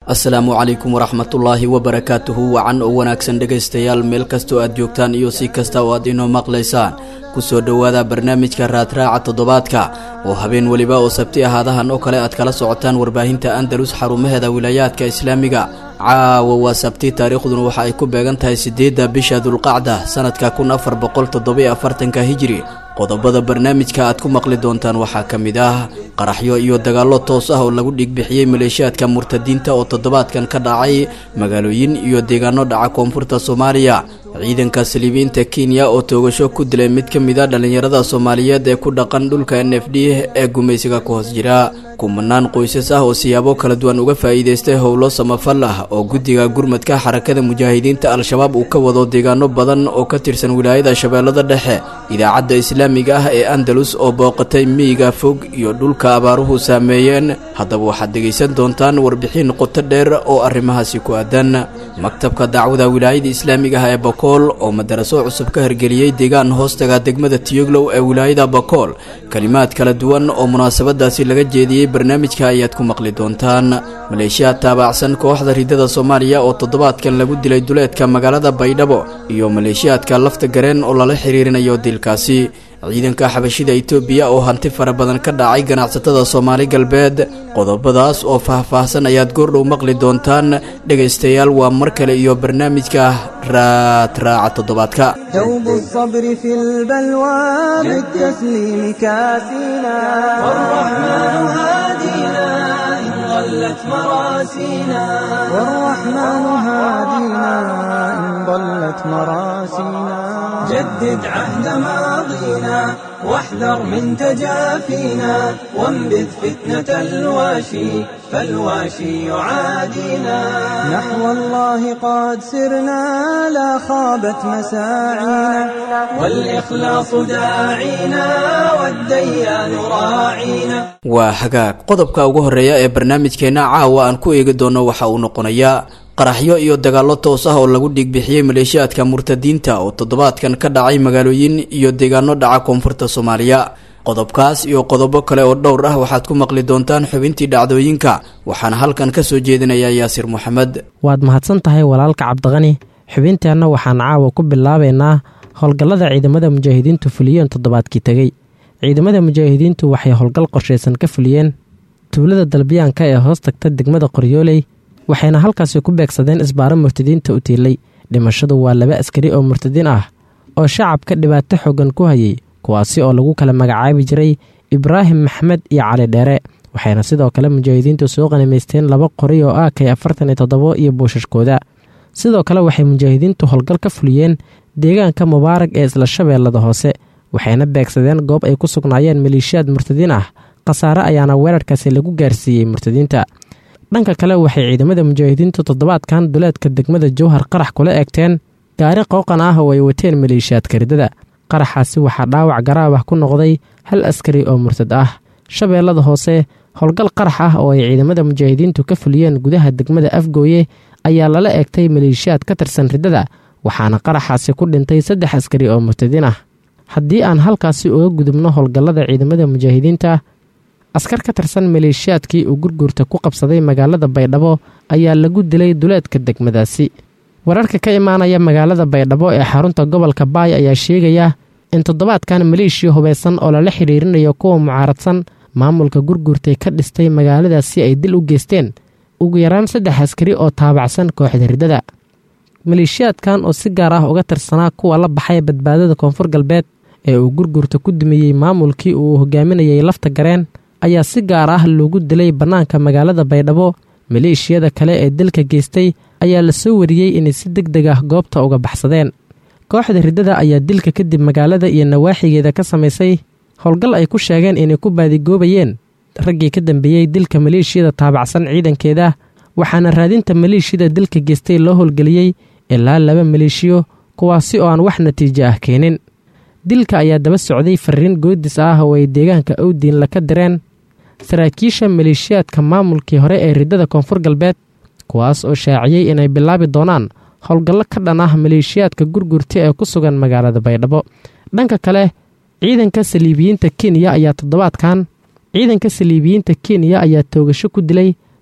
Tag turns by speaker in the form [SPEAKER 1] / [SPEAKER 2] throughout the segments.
[SPEAKER 1] asalaamu calaykum waraxmatullaahi wabarakaatuhu wacan oo wanaagsan dhegaystayaal meel kastoo aad joogtaan iyo si kasta oo aad inoo maqlaysaan ku soo dhowaada barnaamijka raadraaca toddobaadka oo habeen weliba oo sabti ahaadahan oo kale aad kala socotaan warbaahinta andalus xarumaheeda wilaayaadka islaamiga caawa waa sabti taariikhduna waxa ay ku beegan tahay siddeedda bisha dulqacda sannadka kun afar boqol toddobiyo afartanka hijiri qodobada barnaamijka aad ku maqli doontaan waxaa ka mid ah qaraxyo iyo dagaallo toos ah oo lagu dhigbixiyey maleeshiyaadka murtadiinta oo toddobaadkan ka dhacay magaalooyin iyo deegaano dhaca koonfurta soomaaliya ciidanka saliibiinta kenya oo toogasho ku dilay mid ka mid a dhallinyarada soomaaliyeed ee ku dhaqan dhulka n f d ee gumaysiga ku hoos jira kumanaan qoysas ah oo siyaabo kala duwan uga faa'iidaystay howlo samafal ah oo guddiga gurmadka xarakada mujaahidiinta al-shabaab uu ka wado deegaano badan oo ka tirsan wilaayada shabeellada dhexe idaacadda islaamiga ah ee andalus oo booqatay miyiga fog iyo dhulka abaaruhu saameeyeen haddaba waxaad dhegaysan doontaan warbixin qoto dheer oo arrimahaasi ku aadan maktabka dacwada wilaayada islaamiga ah ee bakool oo madaraso cusub ka hirgeliyey deegaan hoostaga degmada tiyoglow ee wilaayada bakool kalimaad kala duwan oo munaasabadaasi laga jeediyey barnaamijka ayaad ku maqli doontaan maleeshiyaad taabacsan kooxda ridada soomaaliya oo toddobaadkan lagu dilay duleedka magaalada baydhabo iyo maleeshiyaadka lafta gareen oo lala xiriirinayo dilkaasi ciidanka xabashida itoobiya oo hanti fara badan ka dhacay ganacsatada soomaali galbeed qodobadaas oo faah-faahsan ayaad goordhow maqli doontaan dhegaystayaal waa mar kale iyo barnaamijka raadraaca toddobaadka
[SPEAKER 2] دوب الصبر في البلوى بالتسليم كاسينا والرحمن هادينا إن ضلت مراسينا والرحمن هادينا إن ضلت مراسينا جدد عهد ماضينا واحذر من تجافينا وانبذ فتنة الواشي فالواشي يعادينا نحو الله قد سرنا لا خابت مساعينا والإخلاص داعينا والديان راعينا
[SPEAKER 1] waa hagaag qodobka ugu horreeya ee barnaamijkeenna caawa aan ku eegi doono waxa uu noqonayaa qaraxyo iyo dagaallo toos ah oo lagu dhiigbixiyey maleeshiyaadka murtadiinta oo toddobaadkan ka dhacay magaalooyin iyo deegaano dhaca koonfurta soomaaliya qodobkaas iyo qodobo kale oo dhowr ah waxaad ku maqli doontaan xubintii dhacdooyinka waxaana halkan ka soo jeedinayaa yaasir moxamed
[SPEAKER 3] waad mahadsan tahay walaalka cabdiqani xubinteenna waxaan caawa ku bilaabaynaa howlgallada ciidamada mujaahidiintu fuliyeen toddobaadkii tegey ciidamada mujaahidiintu waxay howlgal qorshaysan ka fuliyeen tuulada dalbiyaanka ee hoos tagta degmada qoryooley waxayna halkaasi ku beegsadeen isbaaro murtadiinta u tiilay dhimashadu waa laba askari oo murtadiin ah oo shacabka dhibaato xoogan ku hayay kuwaasi oo lagu kala magacaabi jiray ibraahim maxmed iyo cali dheere waxayna sidoo kale mujaahidiintu soo qanimaysteen laba qori oo ah kay afartan iyo toddobo iyo buushashkooda sidoo kale waxay mujaahidiintu howlgal ka fuliyeen deegaanka mubaarag ee isla shabeellada hoose waxayna beegsadeen goob ay ku sugnaayeen maleeshiyaad murtadiin ah khasaare ayaana weerarkaasi lagu gaarsiiyey murtadiinta dhanka kale waxay ciidamada mujaahidiintu toddobaadkan duleedka degmada jowhar qarax kula eegteen gaari qooqan ah oo ay wateen maleeshiyaadka ridada qaraxaasi waxaa dhaawac garaab ah ku noqday hal askari oo murtad ah shabeellada hoose howlgal qarax ah oo ay ciidamada mujaahidiintu ka fuliyeen gudaha degmada afgooye ayaa lala eegtay maleeshiyaad ka tirsan riddada waxaana qaraxaasi ku dhintay saddex askari oo murtadiin ah haddii aan halkaasi uga gudubno howlgallada ciidamada mujaahidiinta askar ka tirsan maleeshiyaadkii uu gurguurta ku qabsaday magaalada baydhabo ayaa lagu dilay duleedka degmadaasi wararka ka imaanaya magaalada baydhabo ee xarunta gobolka baay ayaa sheegaya in toddobaadkan maleeshiya hubaysan oo lala xidhiirinayo kuwa mucaaradsan maamulka gurguurtay ka dhistay magaaladaasi ay dil u geysteen ugu yaraan saddex askari oo taabacsan kooxda riddada maleeshiyaadkan oo si gaar ah uga tirsanaa kuwa la baxay badbaadada koonfur galbeed ee uu gurguurta ku dumiyey maamulkii uu hogaaminayay lafta gareen ayaa si gaar ah loogu dilay bannaanka magaalada baydhabo maleeshiyada kale ee dilka geystay ayaa la soo wariyey inay si deg deg ah goobta uga baxsadeen kooxda riddada ayaa dilka kadib magaalada iyo nawaaxigeeda ka samaysay howlgal ay ku sheegeen inay ku baadigoobayeen raggii ka dambeeyey dilka maleeshiyada taabacsan ciidankeeda waxaana raadinta maleeshiyada dilka geystay loo howlgeliyey ilaa laba maleeshiyo kuwaasi oo aan wax natiijo ah keenin dilka ayaa daba socday fariin goodis ah oo ay deegaanka owdiinla ka direen saraakiisha maleeshiyaadka maamulkii hore ee riddada koonfur galbeed kuwaas oo shaaciyey inay bilaabi doonaan howlgallo ka dhan ah maleeshiyaadka gurgurta ee ku sugan magaalada baydhabo dhanka kale ciidanka saliibiyiinta kenya ayaa toddobaadkan ciidanka saliibiyiinta kenya ayaa toogasho ku dilay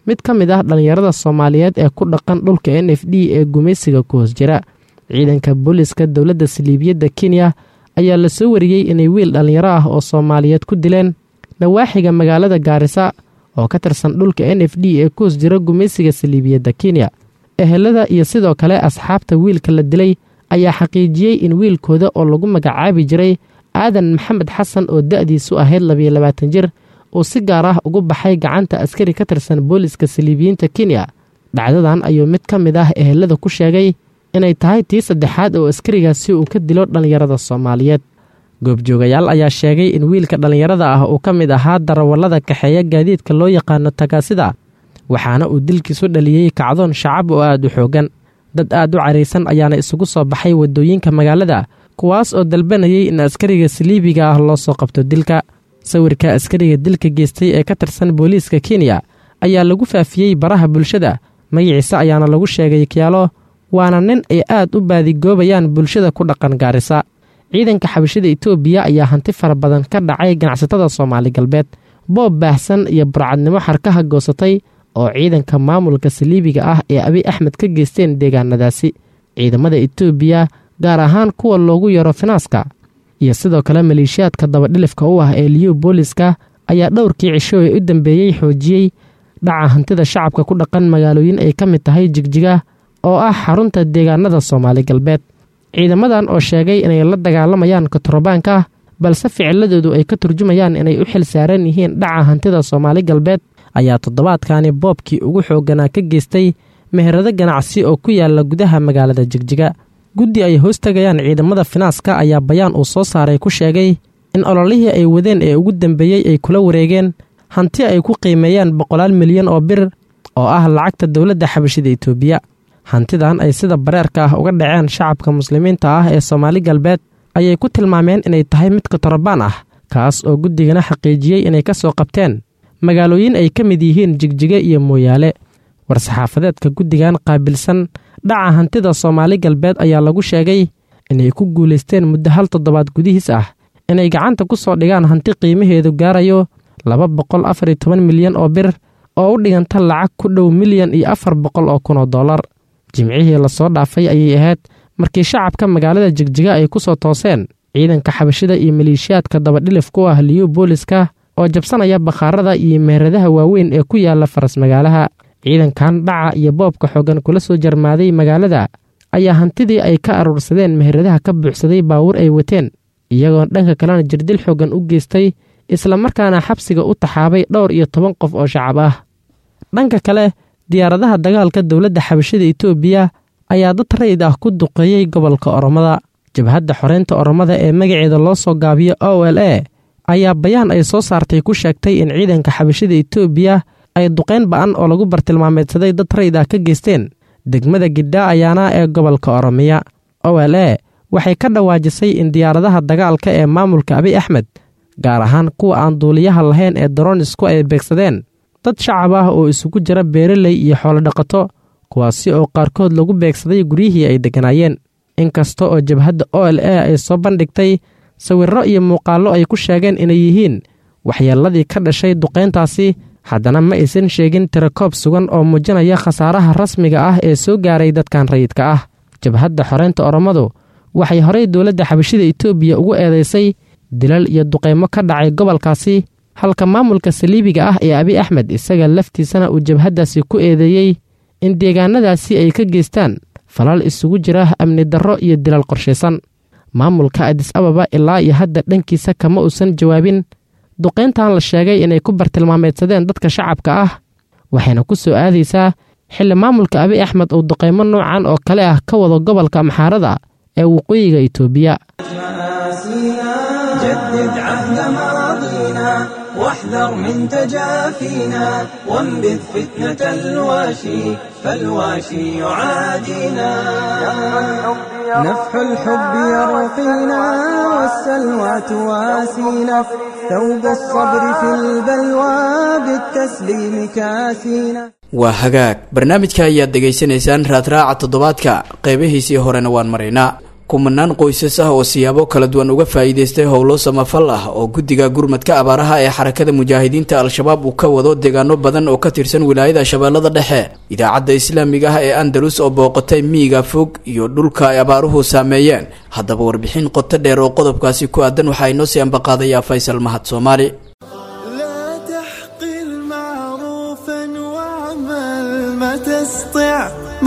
[SPEAKER 3] mid ka mid ah dhallinyarada soomaaliyeed ee ku dhaqan dhulka n f d ee gumaysiga ku hoos jira ciidanka booliska dowladda saliibiyadda kenya ayaa la soo wariyey inay wiil dhallinyaro ah oo soomaaliyeed ku dileen nawaaxiga magaalada gaarisa oo ka tirsan dhulka n f d ee ku hoos jira gumaysiga saliibiyadda kenya ehelada iyo sidoo kale asxaabta wiilka la dilay ayaa xaqiijiyey in wiilkooda oo lagu magacaabi jiray aadan maxamed xasan oo da'diisu ahayd labiyo labaatan jir uu si gaar ah ugu baxay gacanta askari ka tirsan booliska saliibiyiinta kenya dhacdadan ayuu mid ka mid ah ehelada ku sheegay inay tahay tii saddexaad oo askarigaasi uu ka dilo dhallinyarada soomaaliyeed goobjoogayaal ayaa sheegay in wiilka dhallinyarada ah uu ka mid ahaa darawallada kaxeeya gaadiidka loo yaqaano tagaasida waxaana uu dilkiisu dhaliyey kacdoon shacab oo aad u xoogan dad aad u caraysan ayaana isugu soo baxay waddooyinka magaalada kuwaas oo dalbanayay in askariga saliibiga ah loo soo qabto dilka sawirka askariga dilka geystay ee ka tirsan booliiska kenya ayaa lagu faafiyey baraha bulshada magaciise ayaana lagu sheegay kiyaalo waana nin ay aad u baadigoobayaan bulshada ku dhaqan gaarisa ciidanka xabashada itoobiya ayaa hanti fara badan ka dhacay ganacsatada soomaali galbeed boob baahsan iyo burcadnimo xarkaha goosatay oo ciidanka maamulka saliibiga ah ee abiy axmed ka geysteen deegaanadaasi ciidamada itoobiya gaar ahaan kuwa loogu yaro finaaska iyo sidoo kale maleeshiyaadka dabadhilifka u ah ee liyu booliska ayaa dhowrkii cisho ee u dambeeyey xoojiyey dhaca hantida shacabka ku dhaqan magaalooyin ay ka mid tahay jigjiga oo ah xarunta deegaanada soomaali galbeed ciidamadan oo sheegay inay la dagaalamayaan katrobaanka balse ficiladoodu ay ka turjumayaan inay u xil saaran yihiin dhaca hantida soomaali galbeed ayaa toddobaadkani boobkii ugu xoogganaa ka geystay meherado ganacsi oo ku yaala gudaha magaalada jigjiga guddi ay hoos tegayaan ciidamada finaaska ayaa bayaan uu soo saaray ku sheegay in ololihii ay wadeen ee ugu dambeeyey ay kula wareegeen hanti ay ku qiimeeyaan boqolaal milyan oo bir oo ah lacagta dowladda xabashida itoobiya hantidan ay sida bareerka ah uga dhaceen shacabka muslimiinta ah ee soomaali galbeed ayay ku tilmaameen inay tahay mid katorobaan ah kaas oo guddigana xaqiijiyey inay ka soo qabteen magaalooyin ay ka mid yihiin jigjiga iyo mooyaale war-saxaafadeedka guddigan qaabilsan dhaca hantida soomaali galbeed ayaa lagu sheegay inay ku guulaysteen muddo hal toddobaad gudihiis ah inay gacanta ku soo dhigaan hanti qiimaheedu gaarayo laba boqol afar iyo toban milyan oo bir oo u dhiganta lacag ku dhow milyan iyo afar boqol oo kun oo dollar jimcihii lasoo dhaafay ayay ahayd markii shacabka magaalada jigjiga ay ku soo tooseen ciidanka xabashida iyo maleeshiyaadka dabadhilif ku ah liyu booliska oo jabsanaya bakhaarada iyo meheradaha waaweyn ee ku yaala faras magaalaha ciidankan dhaca iyo boobka xoogan kula soo jarmaaday magaalada ayaa hantidii ay ka aruursadeen meheradaha ka buuxsaday baawur ay wateen iyagoo dhanka kalena jirdil xoogan u geystay islamarkaana xabsiga u taxaabay dhowr iyo toban qof oo shacab ah dhanka kale diyaaradaha dagaalka dowladda xabashada itoobiya ayaa dad rayid ah ku duqeeyey gobolka oromada jabhadda xoreynta oromada ee magaceeda loo soo gaabiyo o l a ayaa bayaan ay soo saartay ku sheegtay in ciidanka xabashada itoobiya ay duqayn ba'an oo lagu bartilmaameedsaday dad rayid ah ka geysteen degmada gidhaa ayaana ee gobolka oromiya o l a waxay ka dhawaajisay in diyaaradaha dagaalka ee maamulka abiy axmed gaar ahaan kuwa aan duuliyaha lahayn ee daronisku ay beegsadeen dad shacab ah oo isugu jira beeraley iyo xoolodhaqato kuwaasi oo qaarkood lagu beegsaday guryihii ay degganaayeen inkasta oo jabhadda o l a ay soo bandhigtay sawirro iyo muuqaallo ay ku sheegeen inay yihiin waxyeelladii ka dhashay duqayntaasi haddana ma aysan sheegin tirakoob sugan oo muujinaya khasaaraha rasmiga ah ee soo gaaray dadkan rayidka ah jabhadda xoreynta oromadu waxay horey dowladda xabashida itoobiya ugu eedaysay dilal iyo duqaymo ka dhacay gobolkaasi halka maamulka saliibiga ah ee abiy axmed isaga laftiisana uu jabhaddaasi ku eedeeyey in deegaanadaasi ay ka geystaan falal isugu jira amni darro iyo dilal qorshaysan maamulka adis ababa ilaa iyo hadda dhankiisa kama uusan jawaabin duqayntan la sheegay inay ku bartilmaameedsadeen dadka shacabka ah waxayna ku soo aadaysaa xilli maamulka abiy axmed uu duqaymo noocan oo kale ah ka wado gobolka amxaarada ee waqooyiga itoobiya
[SPEAKER 2] جدد عهد ماضينا واحذر من تجافينا وانبذ فتنة الواشي فالواشي يعادينا نفح الحب يرقينا والسلوى تواسينا ثوب الصبر في البلوى بالتسليم كاسينا
[SPEAKER 1] waa hagaag barnaamijka ayaad dhegaysanaysaan raadraaca toddobaadka qaybihiisii horena waan maraynaa kumanaan qoysas ah oo siyaabo kala duwan uga faa'iidaystay howlo samafal ah oo guddiga gurmadka abaaraha ee xarakada mujaahidiinta al-shabaab uu ka wado deegaano badan oo ka tirsan wilaayada shabeellada dhexe idaacadda islaamiga ah ee andalus oo booqatay miyiga fog iyo dhulka ay abaaruhu saameeyeen haddaba warbixin qoto dheer oo qodobkaasi ku aadan waxaa inoo sii ambaqaadayaa faysal mahad soomaali
[SPEAKER 4] لا تحقر معروفا واعمل ما تستطع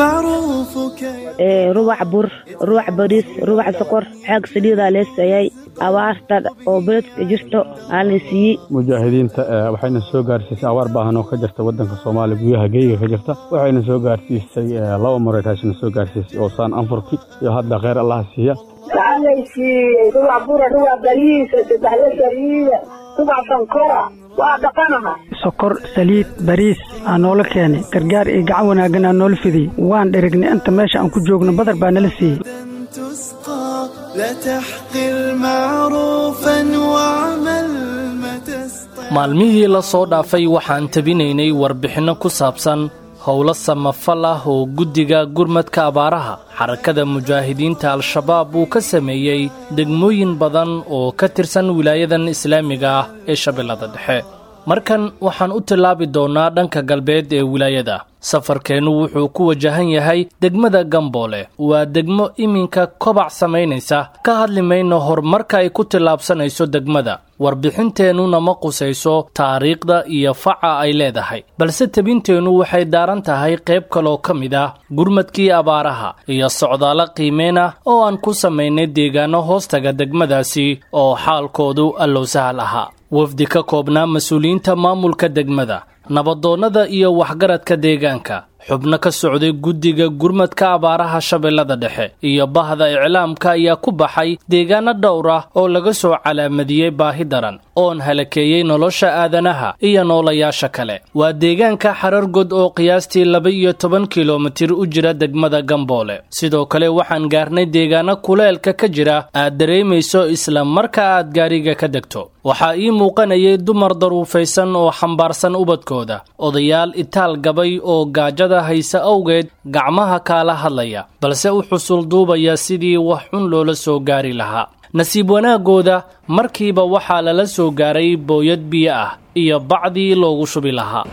[SPEAKER 4] معروفك
[SPEAKER 5] ee rubac bur rubac bariis rubac sokor xaag saliidaa lee siiyey abaarta oo beledka jirto aa la siiyey
[SPEAKER 6] mujaahidiinta eh, waxayna soo gaarsiisay abaar baahan oo ka jirta waddanka soomaaliya gudaha geyga ka jirta waxayna soo gaarsiisay eh, laba maray raashina soo gaarsiisay oo saan anfurki iyo hadda kheyr allaha siiya
[SPEAKER 7] waxaa la siiyey rubac bura rubac bariisa saddexda saliida rubac sankora waa dhaqanaha
[SPEAKER 8] sokor saliid bariis aa noola keenay gargaar iyo gacan wanaaggan aa noola fidiyey waan dherignay inta meesha aan ku joogno badar baa nala siiyey
[SPEAKER 4] لن تسقى لا تحقر معروفا واعمل ما تستطع
[SPEAKER 9] maalmihii la soo dhaafay waxaan tabinaynay warbixinno ku saabsan howlo samafal ah oo guddiga gurmadka abaaraha xarakada mujaahidiinta al-shabaab uu ka sameeyey degmooyin badan oo ka tirsan wilaayadan islaamiga ah ee shabeellada dhexe markan waxaan u tillaabi doonnaa dhanka galbeed ee wilaayada safarkeennu wuxuu ku wajahan yahay degmada gamboole waa degmo iminka kobac samaynaysa ka hadli mayno horumarka ay ku tillaabsanayso degmada warbixinteennuna ma qusayso taariikhda iyo faca ay leedahay balse tebinteennu waxay daaran tahay qayb kaloo ka mid ah gurmadkii abaaraha iyo socdaalo qiimeen ah oo aan ku samaynay deegaano hoostaga degmadaasi oo xaalkoodu allow sahal ahaa wafdi ka koobnaa mas-uuliyiinta maamulka degmada nabadoonnada iyo waxgaradka deegaanka xubno ka socday guddiga gurmadka abaaraha shabeellada dhexe iyo bahda iclaamka ayaa ku baxay deegaano dhowr ah oo laga soo calaamadiyey baahi daran oon halakeeyey nolosha aadanaha iyo noolayaasha kale waa deegaanka xarargod oo qiyaastii laba iyo toban kilomitir u jira degmada gamboole sidoo kale waxaan gaarnay deegaano kuleelka ka jira aad dareemayso isla marka aad gaariga ka degto waxaa ii muuqanayay dumar daruufaysan oo xambaarsan ubadkooda odayaal itaal gabay oo gaajada haysa awgeed gacmaha kaala hadlaya balse u xusul duubaya sidii wax xun loola soo gaari lahaa nasiib wanaagooda markiiba waxaa lala soo gaaray booyad biyo ah iyo bacdii loogu shubi lahaa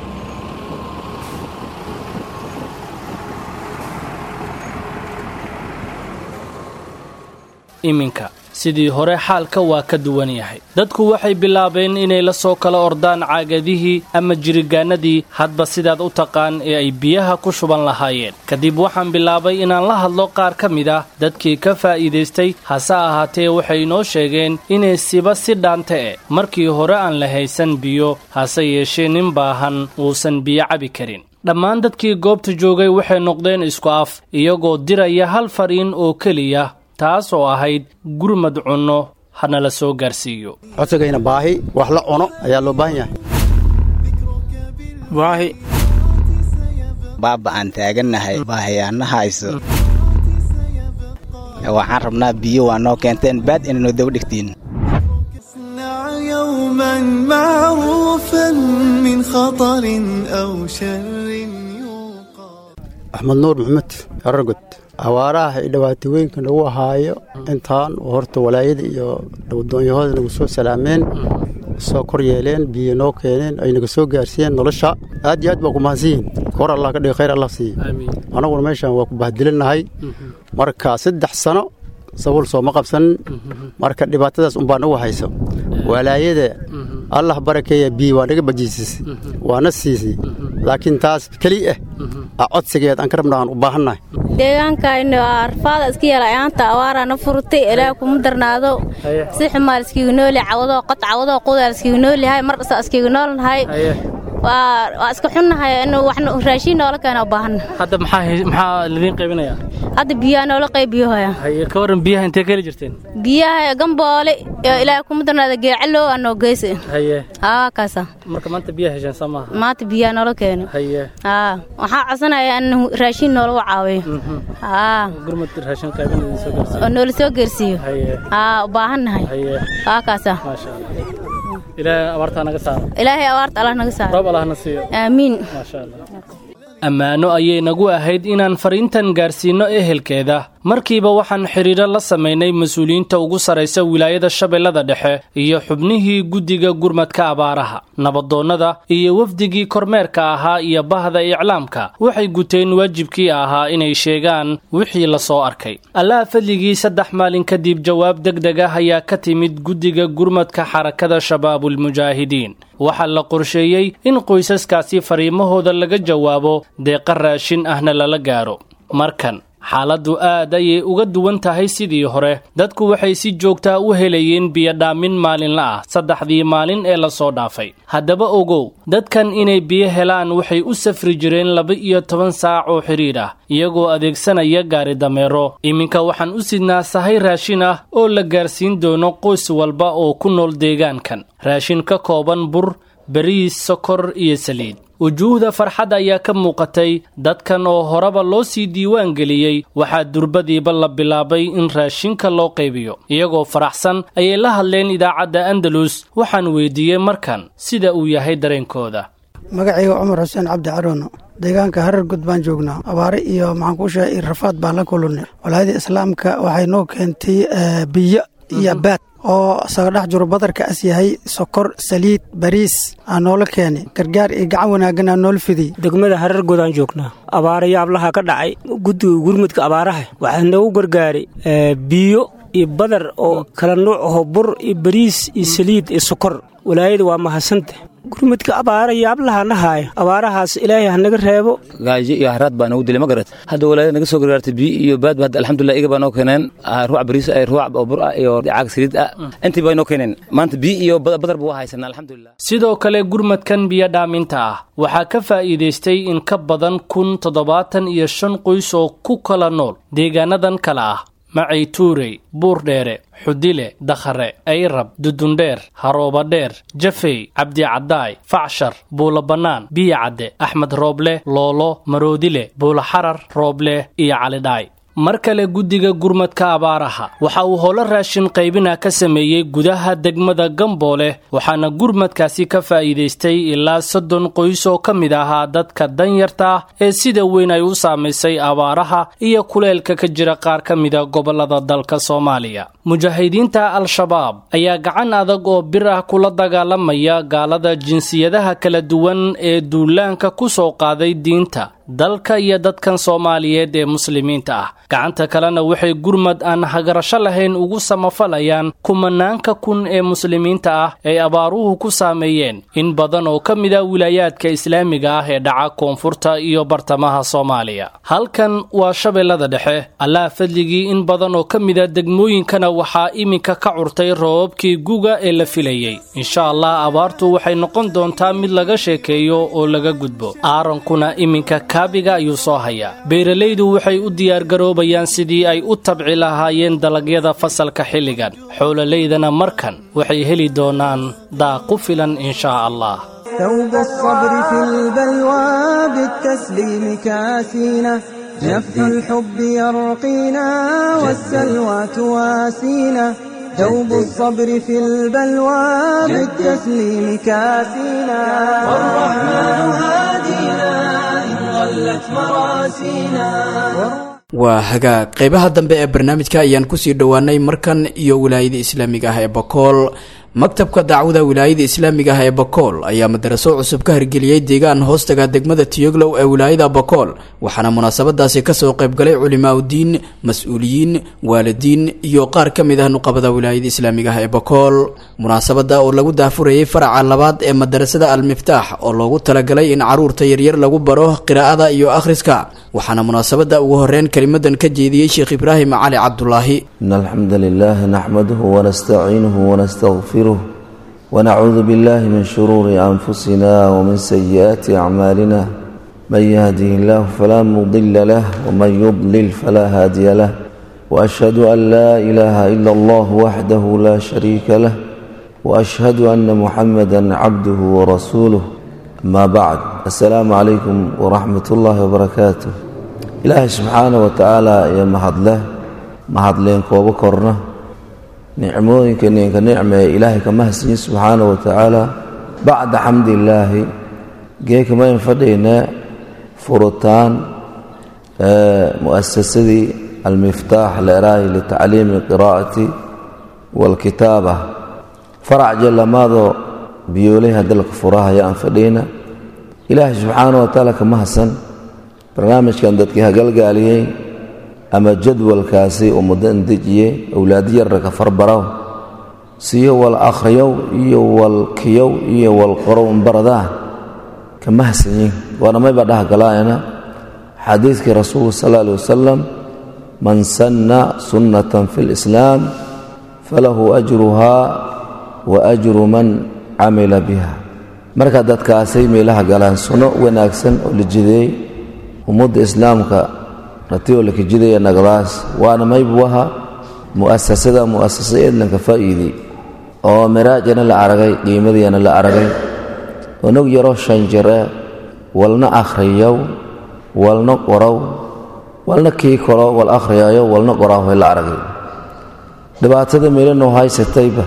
[SPEAKER 9] iminka sidii hore xaalka waa ka duwan yahay dadku waxay bilaabeen inay la soo kala ordaan caagadihii ama jirigaanadii hadba sidaad u taqaan ee ay biyaha ku shuban lahaayeen kadib waxaan bilaabay inaan la hadlo qaar ka mid ah dadkii ka faa'iidaystay hase ahaatee waxay inoo sheegeen inay siba si dhaanta e markii hore aan la haysan biyo hase yeeshee nin baahan uusan biyo cabi karin dhammaan dadkii goobta joogay waxay noqdeen isku af iyagoo diraya hal fariin oo keliya taas oo ahayd gurmad cunno hana la soo gaarsiiyo
[SPEAKER 10] codsigayna baahi wax la cuno ayaa loo baahan yahay
[SPEAKER 8] baahi
[SPEAKER 11] baaba aan taagannahay baahiyaana hayso waxaan rabnaa biyo waa noo keenteen baad inaynu daba dhigtiin
[SPEAKER 4] اصنع يوما معروفا من خطر أو شر
[SPEAKER 10] axmed nuur maxamed aragod awaaraha iyo dhibaatooyinka nagu ahaayo intaan horta walaayada iyo dhawadoonyahooda nagu soo salaameen soo kor yeeleen biyo noo keeneen ay naga soo gaarsiiyeen nolosha aad iyo aad baa ku mahadsanyihin kor allah ka dhigi khayr allah siiyo annaguna meeshaan waa ku bahdilinnahay marka saddex sano sabuul sooma qabsanin marka dhibaatadaas unbaa nagu hayso walaayada allah barakeeya biyo waa naga bajiisisay waana siisay laakiin taas keli ah a codsigeed aan ka rabna aan u baahannahay
[SPEAKER 12] deegaankayna arfaada iska yeela ayaanta awaaraana furtay ilaah kuma darnaado si xumaa iskiga nooli cawadoo qod cawadoo qudaa iskiga noolihay mar dhasa iskiga noolnahay waa iska xunnahay in waxna raashiin noola keena u baahanna
[SPEAKER 9] hadda maxaa maxaa lidiin qaybinayaa
[SPEAKER 12] hadda biyaha noola qaybiyohaya
[SPEAKER 9] haye ka warran biyaha intee ka heli jirteen
[SPEAKER 12] biyaha gamboole ilaah kuma darnaado geecalow anoo geysa
[SPEAKER 9] haye
[SPEAKER 12] aa kaasa
[SPEAKER 9] marka maanta biyaha hesheen soo maaha
[SPEAKER 12] maanta biyaha noola keeno
[SPEAKER 9] haye
[SPEAKER 12] aa waxaa codsanaya in raashiin noolagu caawiyo aa
[SPEAKER 9] gurmad raashin qaybin idin soo gaarsiiyo
[SPEAKER 12] oo noola soo geersiiyo
[SPEAKER 9] haye
[SPEAKER 12] aa u baahannahay
[SPEAKER 9] haye
[SPEAKER 12] aa kaasa
[SPEAKER 9] maasha allah ilaahay abaartaa naga saaro
[SPEAKER 12] ilaahay abaarta allah naga saaro
[SPEAKER 9] roob allahna siiyo
[SPEAKER 12] aamiin
[SPEAKER 9] maasha allah ammaano ayay nagu ahayd inaan fariintan gaarsiinno ehelkeeda markiiba waxaan xidhiidro la samaynay mas-uuliyiinta ugu sarraysa wilaayada shabeellada dhexe iyo xubnihii guddiga gurmadka abaaraha nabadoonnada iyo wafdigii kormeerka ahaa iyo bahda iclaamka waxay guteen waajibkii ahaa inay sheegaan wixii la soo arkay allaha fadligii saddex maalin kadib jawaab deg deg ah ayaa ka timid guddiga gurmadka xarakada shabaabulmujaahidiin waxaa la qorsheeyey in qoysaskaasi fariimahooda laga jawaabo deeqa raashin ahna lala gaaro markan xaaladdu aad ayay uga duwan tahay sidii hore dadku waxay si joogtaa u helayeen biyodhaamin maalinla ah saddexdii maalin ee lasoo dhaafay haddaba ogow dadkan inay biyo helaan waxay u safri jireen laba iyo toban saac oo xidhiidh ah iyagoo adeegsanaya gaari dameero iminka waxaan u sidnaa sahay raashin ah oo la gaarsiin doono qoys walba oo ku nool deegaankan raashin ka kooban bur bariis sokor iyo saliid wujuuhda farxad ayaa ka muuqatay dadkan oo horeba loo sii diiwaan geliyey waxaa durbadiiba la bilaabay in raashinka loo qaybiyo iyagoo faraxsan ayay la hadleen idaacadda andalus waxaan weydiiyey markan sida uu yahay dareenkooda
[SPEAKER 8] magacayga cumar xuseen cabdi carono deegaanka harar gud baan joognaa abaare iyo maxaan kuu sheegay rafaad baan la kulunay walaayada islaamka waxay noo keentay biyo iyo baad oo isaga dhex jiro badarka as yahay sokor saliid bariis aa noola keenay gargaar iyo gacan wanaaggan aa noola fidiyey
[SPEAKER 13] degmada harar godaan joognaa abaara yaablaha ka dhacay guddiga gurmudka abaaraha waxaa noogu gargaaray biyo iyo badar oo kala nuuc aho bur iyo bariis iyo saliid iyo sokor walaayada waa mahadsanta gurmudka abaara yaablaha nahaaya abaarahaas ilaahay hanaga reebo
[SPEAKER 14] gaajo iyo haraad baa nagu dilay ma garat hadda walaayada naga soo gargaartay biyo iyo baadba hadda alxamdulilah iga baa noo keeneen ruuc bariis ah ruuc oo bur ah iyo caag saliid ah intii baa noo keeneen maanta biyo iyo badar ba waa haysanaa alxamdulilah
[SPEAKER 9] sidoo kale gurmadkan biyo dhaaminta ah waxaa ka faa'iidaystay in ka badan kun toddobaatan iyo shan qoys oo ku kala nool deegaanadan kale ah macay tuurey buurdheere xudile dakhare ayrab dudundheer haroobadheer jafey cabdicadaay facshar buulo bannaan biyo cadde axmed rooble loolo maroodile buulo xarar rooble iyo calidhaay mar kale guddiga gurmadka abaaraha waxa uu holo raashin qaybina ka sameeyey gudaha degmada gamboole waxaana gurmadkaasi ka faa'iidaystay ilaa soddon qoys oo ka mid ahaa dadka danyarta ah ee sida weyn ay u saamaysay abaaraha iyo kuleelka ka jira qaar ka mida gobollada dalka soomaaliya mujaahidiinta al-shabaab ayaa gacan adag oo bir ah kula dagaalamaya gaalada jinsiyadaha kala duwan ee duulaanka ku soo qaaday diinta dalka iyo dadkan soomaaliyeed ee muslimiinta ah gacanta kalena waxay gurmad aan hagarasho lahayn ugu samafalayaan kumanaanka kun ee muslimiinta ah ay abaaruhu ku saameeyeen in badan oo ka mid a wilaayaadka islaamiga ah ee dhaca koonfurta iyo bartamaha soomaaliya halkan waa shabeellada dhexe allaha fadligii in badan oo ka mid a degmooyinkana waxaa iminka ka curtay roobabkii guga ee la filayey insha allah abaartu waxay noqon doontaa mid laga sheekeeyo oo laga gudbo aarankuna iminka kaabiga ayuu soo hayaa beeralaydu waxay u diyaargaroobayaan sidii ay u tabci lahaayeen dalagyada fasalka xilligan xoololaydana markan waxay heli doonaan daaq ku filan inshaa allah
[SPEAKER 2] ثوب الصبر في البلوى بالتسليم كاسينا نفح الحب يرقينا والسلوى تواسينا ثوب الصبر في البلوى بالتسليم كاسينا والرحمن هادينا إن ضلت مراسينا
[SPEAKER 1] waa hagaag qeybaha dambe ee barnaamijka ayaan kusii dhowaanay markan iyo wilaayada islaamiga ah ee bakool maktabka dacwada wilaayada islaamiga ah ee bakool ayaa madaraso cusub ka hirgeliyey deegaan hoostaga degmada tiyoglow ee wilaayada bakool waxaana munaasabadaasi kasoo qaybgalay culimaauddiin mas-uuliyiin waalidiin iyo qaar ka mid ah nuqabada wilaayada islaamiga ah ee bakool munaasabada oo lagu daafurayay faraca labaad ee madarasada al-miftaax oo loogu talagalay in caruurta yaryar lagu baro qiraa'ada iyo akhriska waxaana munaasabada ugu horeyn kelimadan ka jeediyey sheekh ibraahim cali cabdulaahi
[SPEAKER 15] in alxamda lilah naxmaduhu wanastaciinuhu wanastaqfiruh wanacuudu billahi min shuruuri anfusina wmin sayi'aati acmaalina man yahdihi illahu falaa mudila lah wman yudlil falaa haadiya lah waashhadu an laa ilaaha ila allah waxdahu laa shariika lah waashhadu ana muxamada cabduhu warasuuluh ama bacd assalaamu calaykum waraxmat ullaahi wabarakaatuh ilaahay subxaana wa tacaala iyo mahadleh mahadleen koobo korna nicmooyinka ninka nicmee ilaahay ka mahadsanyi subxaana wa tacaala bacda xamdillaahi geekamayn fadhaynaa furitaan mu'asasadii almiftaax leeraay litacliimi qiraa'ati waalkitaaba farac jallamaadoo biyoolayha dalka furahaya aan fadhiina ilaahay subxaana wa tacaala kama hasan barnaamijkan dadkii hagalgaaliyey ama jadwalkaasi uu muddo indejiyey owlaadi yarra ka farbaraw siyo wal akhriyow iyo wal kiyow iyo wal qorow baradaa kama hasanyin waana mayba dhahgalaayana xadiidkii rasuulku sal alla alih wasalam man sanna sunnatan fi lislaam falahu ajruhaa wa ajru man camila biha marka dadkaasay meelaha galaan sunno wanaagsan oo la jideey ummadda islaamka ratiyoo la kijidaya nagdaas waana maybuwaha mu'asasada mu'asasa eedlanka faa'iidey oo miraajana la aragay qiimadiyana la aragay onog yaro shanjare walna akhriyow walna qorow walna kii koro wal akhriyayo walna qoraahoy la aragay dhibaatada meelanoo haysatayba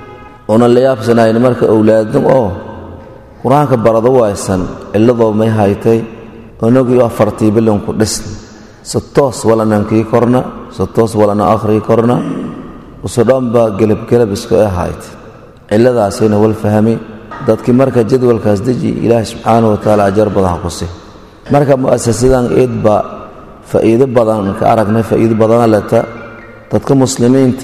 [SPEAKER 15] oonan la yaabsanayn marka owlaadin oo qur-aanka barado waysan cilladoo may haytay onogii afartii bilanku dhisn si toos walanan kii korna si toos walana akhrii korna usudhanba gelabgelab isku e haytay cilladaasayna wal fahmi dadkii marka jadwalkaas deji ilaahay subxaana wa tacaala ajar badan ku si marka mu'asasadan eed baa faa'iido badan ka aragnay faa'iido badana leta dadka muslimiinta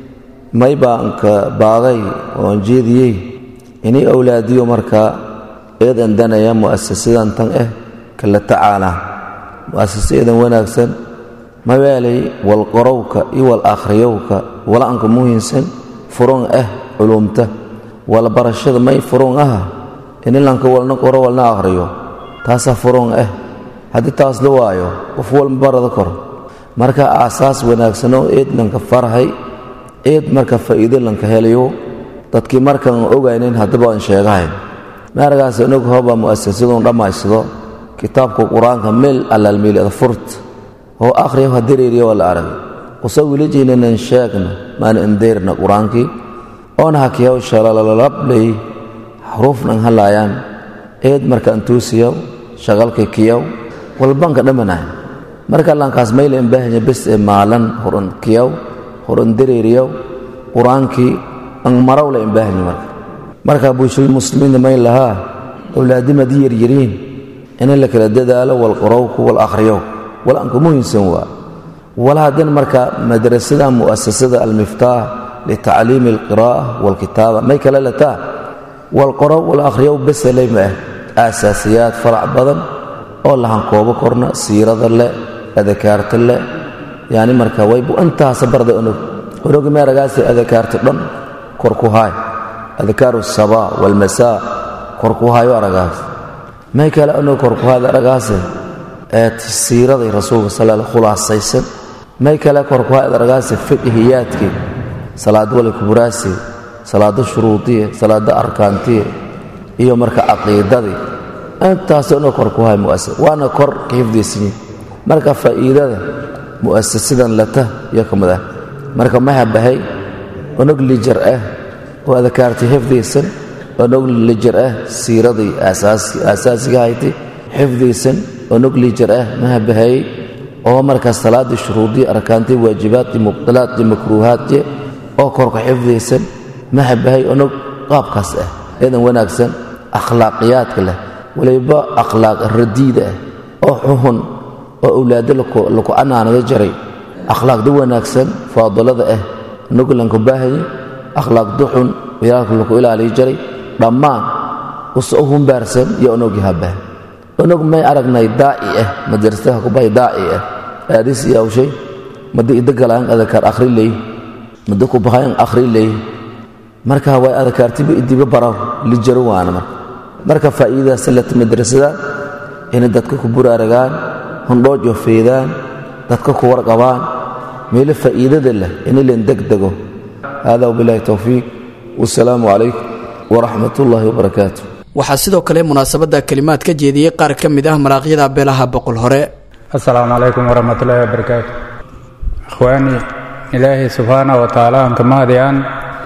[SPEAKER 15] may baan ka baagay oon jeediyey inay owlaadiyo markaa eed andanaya mu'asasadan tan ah kala tacaalaan mu'asasa eedan wanaagsan mabaalay wal qorowka iyo wal akhriyowka wala-anka muhiimsan furon ah culumta wala barashada may furon ah inilanka walna qoro walna akhriyo taasaa furon ah haddii taas la waayo qof walma barada kor marka aasaas wanaagsanoo eed lanka farhay eed marka faa'iido lanka helayo dadkii markaan ogaynin haddaba aan sheegahayn maaragaas inog hoba mu'asasadun dhammaysado kitaabka qur-aanka meel allaalmeelada furt oo akhriyo ha dareeriya waa la aragay usa wilijaynanan sheegna maana indeyrna qur-aankii oona hakiyaw shalalalabley xuruufnan halaayaan eed marka antuusiyaw shaqalka kiyaw walbanka dhammanay marka lankaas mayla imbaahanya bes ee maalan horan kiyaw horan dareeriyaw qur-aankii an maraw la imbaahanya marka marka bulshada muslimiinta may lahaa owlaadimadii yaryariin in la kala dadaalo wal qorowku wal akhriyow wal anka muhiimsan waa wala haddana marka madrasada mu'asasada almiftaax litacliimi alqiraa'a walkitaaba may kala lataa wal qorow wal akhriyow beselay ma ah aasaasiyaad farac badan oo lahankoobo korna siirada leh adakaarta leh yani marka waybu intaasa barda onog onogi meeragaasi adakaarta dhan kor ku haay adkaaru sabaa walmasaa kor ku haayo aragaas may kale onog kor ku haada aragaase ee siiraday rasuulka sal khulaasaysan may kale kor ku haada aragaase fiqhiyaadkii salaado wali kuburaasi salaado shuruudiye salaado arkaantiye iyo marka caqiidadii intaasoo dhan kor ku hay muasas waana kor ka hifdaysanyi marka faa'iidada mu'asasadan lata iyo ka mid ah marka ma habahay onog lijar ah oo adakaartay xifdaysan onog lijar ah siiradii aasaasiga haytay xifdaysan onog lijar ah ma habahay oo markaas salaadii shuruudii arkaantii waajibaadii mubdilaadii makruuhaadii oo korka xifdaysan ma habahay onog qaabkaas ah eedan wanaagsan akhlaaqiyaadka leh waliba akhlaaq radiida ah oo xuhun oo owlaado laku anaanada jaray akhlaaqda wanaagsan faadalada ah onog lanku baahaya akhlaaqda xun yaalka laku ilaaliyi jaray dhammaan usa u humbaarsan iyo onogi habah onog may aragnay daaci ah madrasadaha kubahay daaci ah aadis iyo awshay mada idagalaan adakaar akhri leey mada ku bahayan akhri leey marka way adakaartiba idiba baraw lijaro waana marka marka faa'iidadaas lata madrasada inay dadka ku buraaragaan hundhoojo feedaan dadka ku warqabaan meelo faa'iidada leh in len degdego hada wabilahi towfiiq wasalaamu calaykum waraxmat ullaahi wabarakaatu
[SPEAKER 1] waxaa sidoo kale munaasabadda kelimaad ka jeediyey qaar ka mid ah maraaqyada beelaha boqol hore
[SPEAKER 16] asalaamu calaykum waraxmatullaahi wabarakaatu ikhwaani ilaahay subxaana wa tacaala aan ka mahadiyaan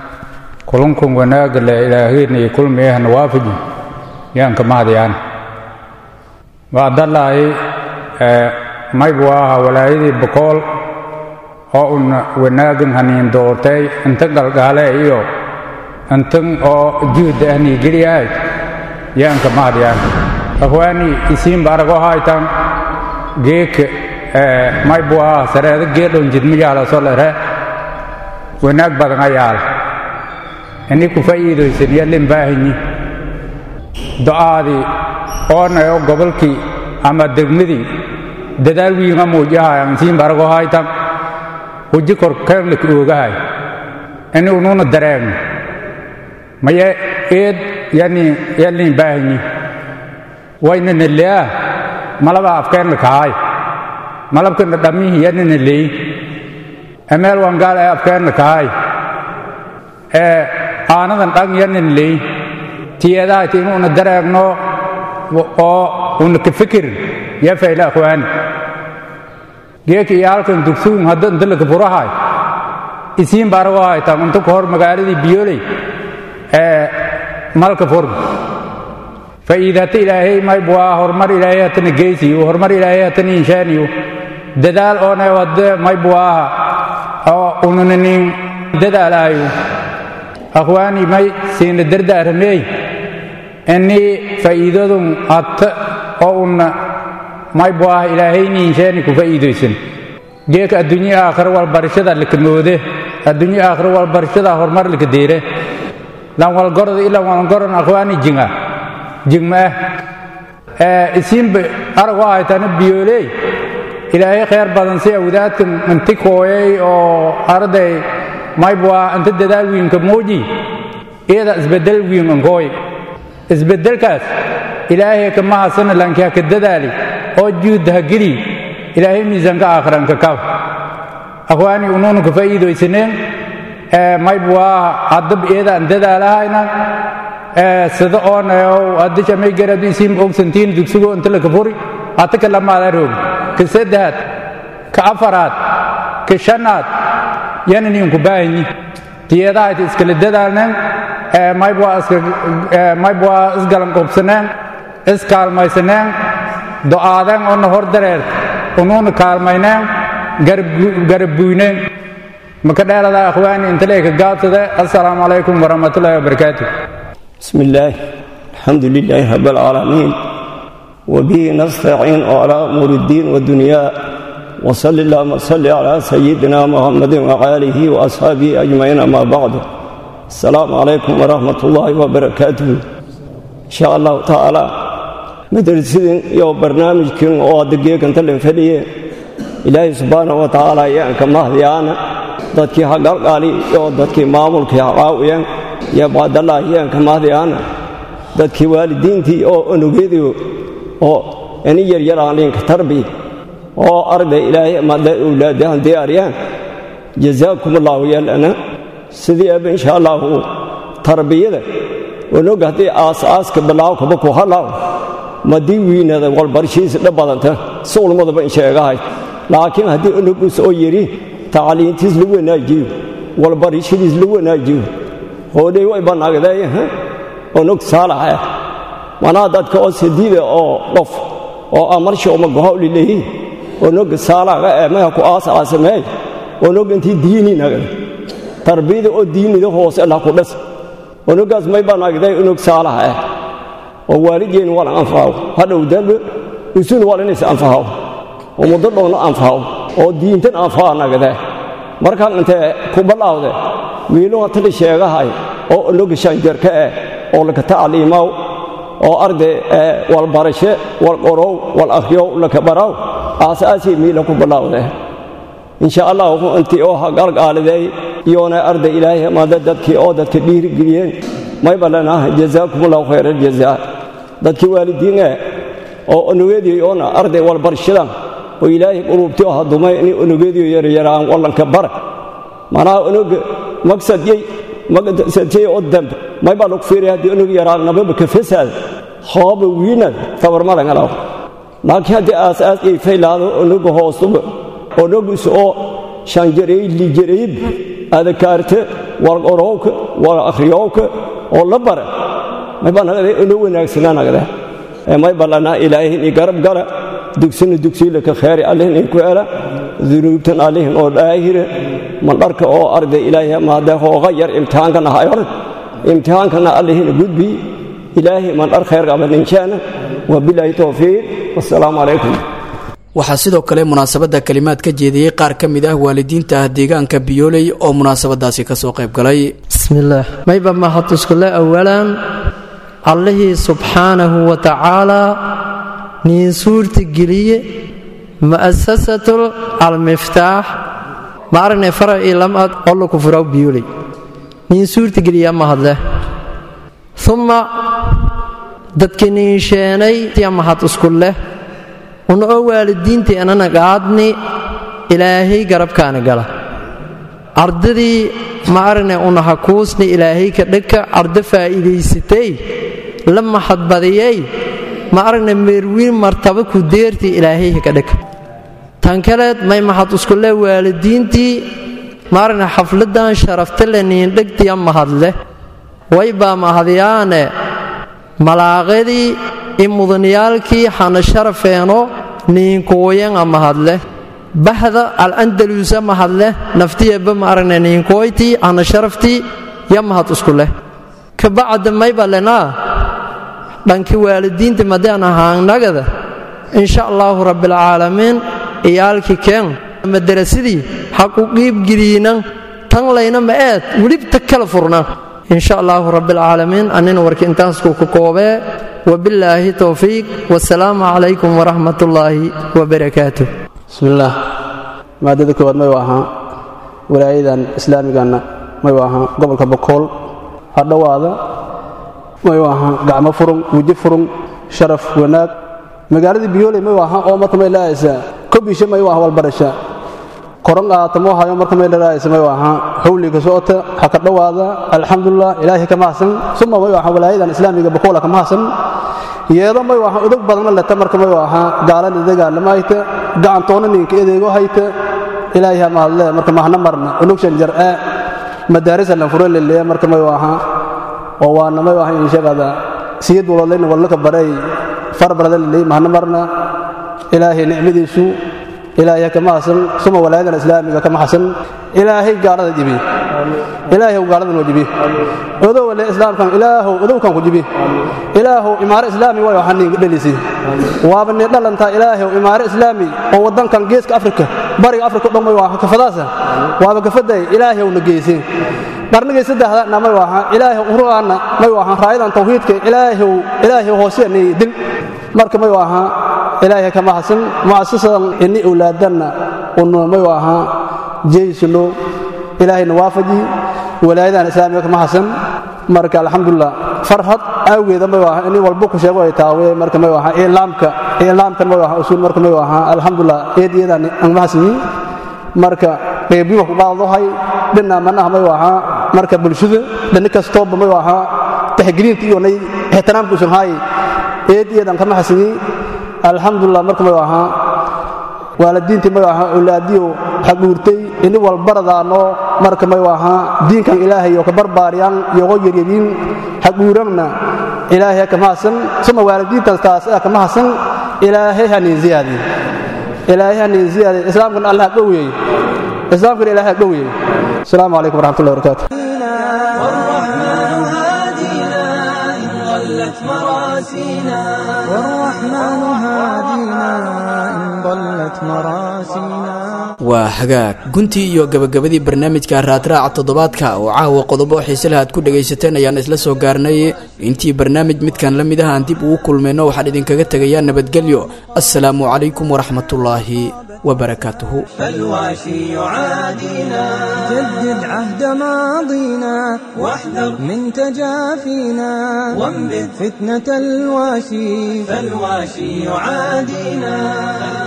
[SPEAKER 16] kulankun wanaagga le ilaahayna iyo kulmiyahana waafaji yaan ka mahadiyaan bacdallaahi maybu aha walaayadii bokool oo una wanaagan haniin doortay inta galgaale iyo intan oo juhda ahni geliyahay yaanka mahadyaan akhwaani isiin barago haytan geeka may buaha sareeda geedhon jidmiyaala solere wanaag badan ayaal ini ku fa'iidaysan yallin baahanyi do'aadii oonayo gobolkii ama degmadii dadaal wiinga muujahayan siin barago haytan huji kor keerlik oogahay ini ununa dareegno maye eed yani yallin baahanyi waynana leaa malaba afkeenna kahay malabkana dhammihi yanana leey emeel wangaal ee afkeenna kahay ee aanadan dhang yanana leey tiyeedahayti inuuna dareegno oo una ka fikirin yaa fayla akhwaani geeka iyo halkan dugsuun hadda inta laka furahay isiin baarago haytaan inta ka hor magaaladii biyoley ee malka furn fa'iidata ilaahay may buaa horumar ilaahay hatana geysiyo horumar ilaahay hatana inshaaniyo dadaal oona wadde may buaaha oo ununanin dadaalaayo akhwaani may siina dardaaramey ini fa'iidadun atta oo una may buaaha ilaahayni inshaani ku fa'iidaysan geeka adduunye aakhiro walbarashada laka moode adduunye aakhiro walbarashada horumar laka deere lan walgorda ilan walgoran akhwaani jinga jigmaah isiinba arag oo haytana biyooley ilaahay khayr badan si awdaadkan inti kooyay oo arday maybwaa inta dadaal wiinka muuji iyada isbedel wiin ankooy isbedelkaas ilaahay kama hasana lanki haka dadaali oo juudda ha geli ilaahay miisaanka aakhiranka kab akhwaani unuuna ka faa'iidaysaneen maybwaa haddab iyada aan dadaalahayna sida oonayow haddi shamay garad isiin ogsantiin dugsigo inta laka furi hata ka lamaada roog ka saddexaad ka afaraad ka shanaad yananiinku baahanyi tiyadahayd iskala dadaalneen maybwaa isgalan qobsaneen iskaalmaysaneen do'aadeen oona hor dareert unuuna kaalmayneen garabbuyneen maka dheerada akhwaani intalayka gaabsade assalaamu calaykum waraxmatullaahi wabarakaatu
[SPEAKER 17] بسم الله الحمد لله رب العالمين وبه نستعين على أمور الدين والدنيا وصل اللهم صل على سيدنا محمد وآله وأصحابه أجمعين أما بعد السلام عليكم ورحمة الله وبركاته إن شاء الله تعالى مدرسين يو برنامج كن أو دقيقة أنت اللي فديه إلهي سبحانه وتعالى يعني كما هديانا dadkii haqalqaali iyo dadkii maamulkii haqaawiyeen iyo baadalaahiyeen kamaadiyaan dadkii waalidiintii oo onugeediyo oo ini yaryaraanliinka tarbi oo arday ilaahay amada awlaadahan diyaariyaan jazaakum allahu yeelana sidii aba insha allahu tarbiyada onog haddii aas-aaska bilaaw kaba ku halaaw madii wiinada walbarshiisa dha badanta si ulmadaba in sheegahay laakiin haddii onogus oo yidhi tacliintiis la wanaajiyo walbarishadiis la wanaajiyo hoodhay way bannaagdee onog saalaxa manaa dadka oo sadiida oo qof oo amarsha uma gohawli leeyihin onog saalaga ee maha ku aasaasameey onog intii diini nagda tarbiyada oo diinida hoose lah ku dhas onogaas may bannaagdee onog saalaxa ah oo waalideen walan anfahaw hadhow dambe usun walanis anfahaw oo muddo dhowna anfahaw oo diintan anfaha nagdee markaan intee ku ballaawde wiiluha tali sheegahay oo onoga shanjarka eh oo laka tacliimaw oo arday walbarashe walqorow wal akhriyow laka baraw aasaasii miila ku ballaawde insha allahu intii oo haqalqaaliday iyoona arday ilaahay amada dadkii oo dadka dhiirigeliyeen may ballanah jazaakum allahu khayra aljazaa dadkii waalidiin eh oo onogeedii oona arday walbarshadan oo ilaahay quluubtii oo hadumay inay onogeediyo yaryaraan wallanka bara manaa onoga magsadyey magsadyey oo dambe may baa lagu fiiraya haddii onog yaraan nababa ka fasaada hooba wiinad tabarmalangalaw laakiin haddii aasaas ay faylaado onoga hoosuba onogus oo shanjareey lijareeyb adakaarte wal qorowka wal akhriyowka oo la bara may baa nagade ono wanaagsanaa nagade may ballanaa ilaahay ni garab gala dugsina dugsiilaka kheeri allihin inku ela dunuubtan allihin oo dhaahire mandharka oo arday ilaahay maadee hooga yar imtixaankan ahay org imtixaankana allihina gudbi ilaahay mandhar kheer qaba ninjaana wabilaahi towfiiq wassalaamu calaykum
[SPEAKER 1] waxaa sidoo kale munaasabadda kalimaad ka jeediyey qaar ka mid ah waalidiinta ah deegaanka biyooley oo munaasabadaasi kasoo qayb galay
[SPEAKER 18] bismillaah mayba mahad iskule awalan allihii subxaanahu wa tacaalaa niin suurti geliye mu'asasatul almiftaax ma aragnay fara io lamad ollo ku furaw biyooley niin suurti geliya mahadleh uma dadki niin sheenay ya mahad isku leh una oo waalidiintii anana qaadni ilaahay garabkaana gala ardadii ma aragnay una hakuusni ilaahay ka dhagka ardo faa'iidaysatay la mahadbadiyey ma aragnay meerwiin martaba ku deertii ilaahay ka dhagka tan kaleed may mahad isku leh waalidiintii ma aragnay xafladan sharafta le niindhegtiya mahadleh waybaa mahadyaane malaaqadii i mudaniyaalkii hana sharafeeno niinkooyanga mahadleh bahda alandaluusa mahadleh naftiyaba ma aragnay niinkooytii hana sharaftii ya mahad isku leh kabacda mayba lenaa dhanki waalidiinta madaan ahaanagada insha allaahu rabbilcaalamiin iyaalkii keen madarasadii ha ku qiibgeliyinan tan layna ma eed welibta kala furna insha allaahu rabbilcaalamiin annina warka intaasku ku koobee wabillaahi towfiiq wasalaamu calaykum waraxmat ullaahi wabarakaatu
[SPEAKER 19] bismillaah maadada koowaad mayu ahaa walaayadan islaamiganna mayu ahaa gobolka bokool hadhowaada mayu ahaa gacmo furun weji furun sharaf wanaag magaaladii biyooley mayu ahaa oo marka may laayaysaa kobisha mayu aha walbarasha koran qaatamo hayo marka may lalaayaysa mayu ahaa xawliga socota ha ka dhowaada alxamdulilah ilaahay ka mahadsan suma mayu ahaa walaayadan islaamiga bokoola ka mahadsan yeedo mayu ahaa udog badanna leta marka mayu ahaa gaalada dagaalama hayta gacantoona ninka edeego hayta ilaahay ha mahadle marka mahna marna unugshan jar'e madaarisa lan furo leleya marka mayu ahaa oo waana mayu ahaa inshagada siyad walodlayna wallaka baray farbarada leley mahna marna ilaahay nicmadiisu ilaahay ha kama hasan suma walaayadan islaamiga kama hasan ilaahay gaalada jibi ilaahay gaaladan oo jibi odow wale islaamkan ilaahow odowkan ku jibi ilaahow imaaro islaami way waxaan ninga dhalisi waaba ni dhalantaa ilaahow imaaro islaami oo wadankan geeska afrika bariga afrika dhan way waa kafadaasa waaba kafaday ilaahow na geysi qarnigii saddexda na may waha ilaahow urugaana may waha raayadan tawxiidka ilaahow ilaahow hoosiya ni dil marka may waha ilaahay kama hasan mu'asasadan ini awlaadanna unu may waha jeysno ilaahayna waafaji walaayadan islaamiga kama hasan marka alxamdulilah farhad awgeeda may waha ini walba ku sheego ay taawe marka may waha ilaamka ilaamkan may waha usul marka may waha alxamdulilah eediyadan aan mahasani marka qeybiba ku qaadahay dhina manaha may waha marka bulshada dhani kastooba may waha taxgeliinta iyo nay ixtiraamka usan haay eediyadan kama hasani alxamdulilah marka may waha waalidiintii may waha awlaadiyo xaguurtay ini walbaradaano marka may waha diinkan ilaahay oo ka barbaariyaan yogo yaryariin xaguuranna ilaahay kama hasan suma waalidiintaas taas kama hasan ilaahay hanin ziyaadi ilaahay hanin ziyaadi islaamkan allah ha dhowyeey islaamkan ilaahay ha dhowyeey asalaamu calaykum waraxmatullahi wabarakaatu
[SPEAKER 2] والرحمن هادينا إن ضلت مراسينا
[SPEAKER 1] waa hagaag guntii iyo gabagabadii barnaamijka raadraaca toddobaadka oo caawa qodobo xiise lahaad ku dhagaysateen ayaan isla soo gaarnay intii barnaamij midkan la mid ah aan dib ugu kulmayno waxaan idinkaga tegayaa nabadgelyo assalaamu calaykum waraxmatullaahi wabarakaatuhu
[SPEAKER 2] فالواشي يعادينا جدد عهد ماضينا واحذر من تجافينا وانبذ فتنة الواشي فالواشي يعادينا